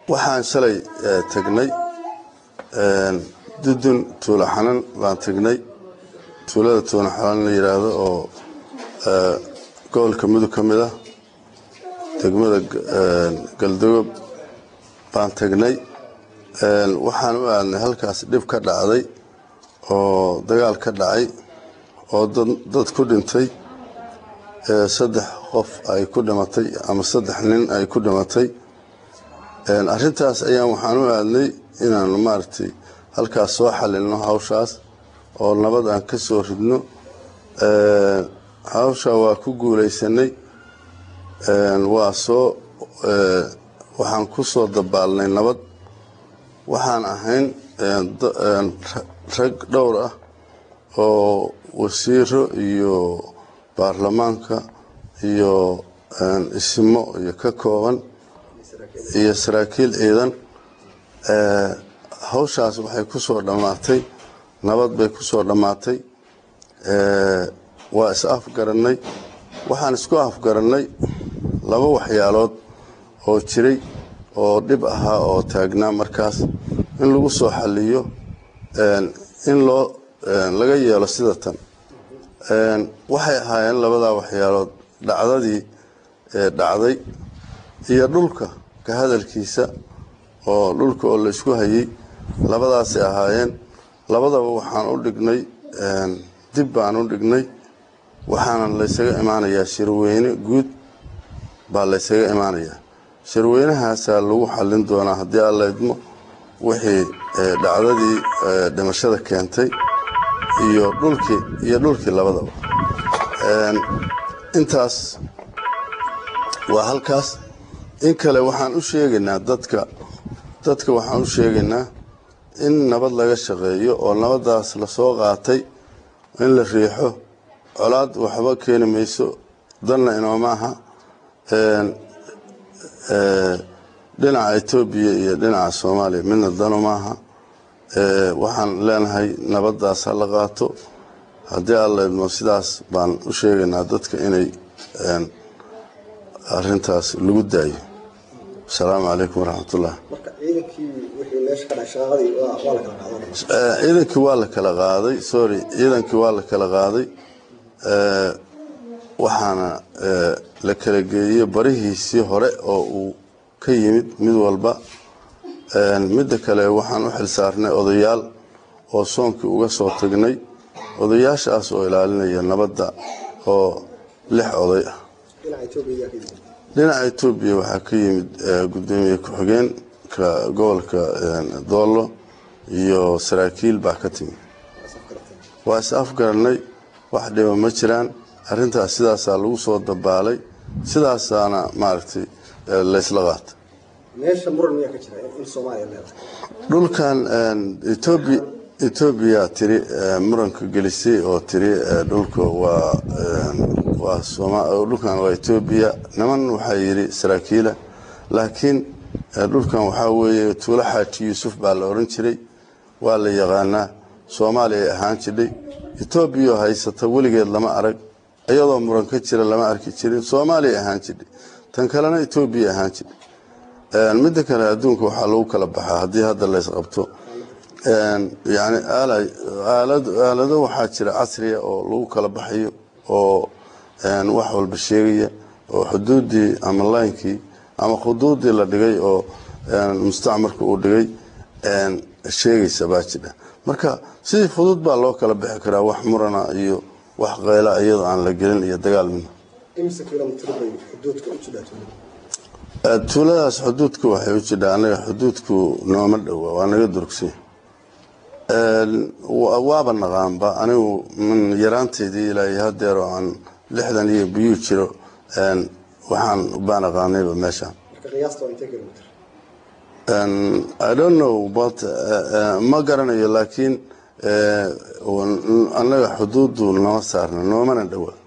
waxaan shalay tegnay dudun tuulo xanan baan tegnay tuulada tuulo xanan la yidhaahdo oo gobolka mudug ka mid ah degmada galdogob baan tegnay waxaan u aadnay halkaas dhib ka dhacday oo dagaal ka dhacay oo dad ku dhintay saddex qof ay ku dhimatay ama saddex nin ay ku dhimatay arintaas ayaan waxaan u aadnay inaanu maaragtay halkaas soo xalilno hawshaas oo nabad aan ka soo ridno hawsha waa ku guulaysanay waa soo waxaan ku soo dabaalnay nabad waxaan ahayn rag dhowr ah oo wasiiro iyo baarlamaanka iyo ismo iyo ka kooban iyo saraakiil ciidan hawshaas waxay ku soo dhammaatay nabad bay ku soo dhammaatay waa is afgarannay waxaan isku afgarannay laba waxyaalood oo jiray oo dhib ahaa oo taagnaa markaas in lagu soo xaliyo in loo laga yeelo sida tan waxay ahaayeen labadaa waxyaalood dhacdadii dhacday iyo dhulka ka hadalkiisa oo dhulka oo la isku hayay labadaasay ahaayeen labadaba waxaan u dhignay dib baan u dhignay waxaana laysaga imaanayaa shirweyne guud baa laysaga imaanayaa shirweynahaasaa lagu xallin doonaa haddii alla idmo wixii dhacdadii dhimashada keentay iyo dhulkii iyo dhulkii labadaba intaas waa halkaas in kale waxaan u sheegaynaa dadka dadka waxaan u sheegaynaa in nabad laga shaqeeyo oo nabadaas lasoo qaatay in la riixo colaad waxba keeni mayso danna inooma aha dhinaca etoobiya iyo dhinaca soomaaliya midna danu maaha waxaan leenahay nabadaas ha la qaato haddii alla idmo sidaas baan u sheegaynaa dadka inay arintaas lagu daayo asalaamu calaykum waraxmatullah ciidankii waa la kala qaaday sorry ciidankii waa la kala qaaday waxaana la kala geeyey barihiisii hore oo uu ka yimid mid walba midda kale waxaan u xilsaarnay odayaal oo soonkii uga soo tagnay odayaashaas oo ilaalinaya nabadda oo lix oday ah dhinaca etoobiya waxaa ka yimid gudoomiye ku-xigeenka gobolka doollo iyo saraakiil baa ka timid waa is afgarannay wax dhiba ma jiraan arrintaas sidaasaa lagu soo dabaalay sidaasaana maaragtay laysla qaata dhulkan etoobiya etoobiya tiri muranka gelisay oo tiri dhulka waa waa dhulkan waa etoobiya niman waxaa yidhi saraakiila laakiin dhulkan waxaa weeye tuulo xaaji yuusuf baa la oran jiray waa la yaqaanaa soomaaliya ay ahaan jidhay etoobiya haysata weligeed lama arag iyadoo muran ka jira lama arki jirin soomaaliya ahaan jidhay tan kalena etoobiya ahaan jidhay midda kale adduunka waxaa lagu kala baxaa haddii hadda laysqabto yani aalado waxaa jira casriya oo lagu kala baxayo oo wax walba sheegaya oo xuduuddii ama laynkii ama khuduuddii la dhigay oo mustacmarka uu dhigay sheegaysa baa jidha marka sidii fudud baa loo kala bixi karaa wax murana iyo wax qayla iyadoo aan la gelin iyo dagaal midna tuuladaas xuduudka waxay u jidhaa anaga xuduudku nooma dhowa waa naga durugsan waaba naqaanba anigu min yaraanteydii ilaa hadeer oo aan lixdan iyo biyuu jiro waxaan baa naqaanayba meeshaan i don't know but ma garanayo laakiin annaga xuduuddu nama saarna noomana dhowa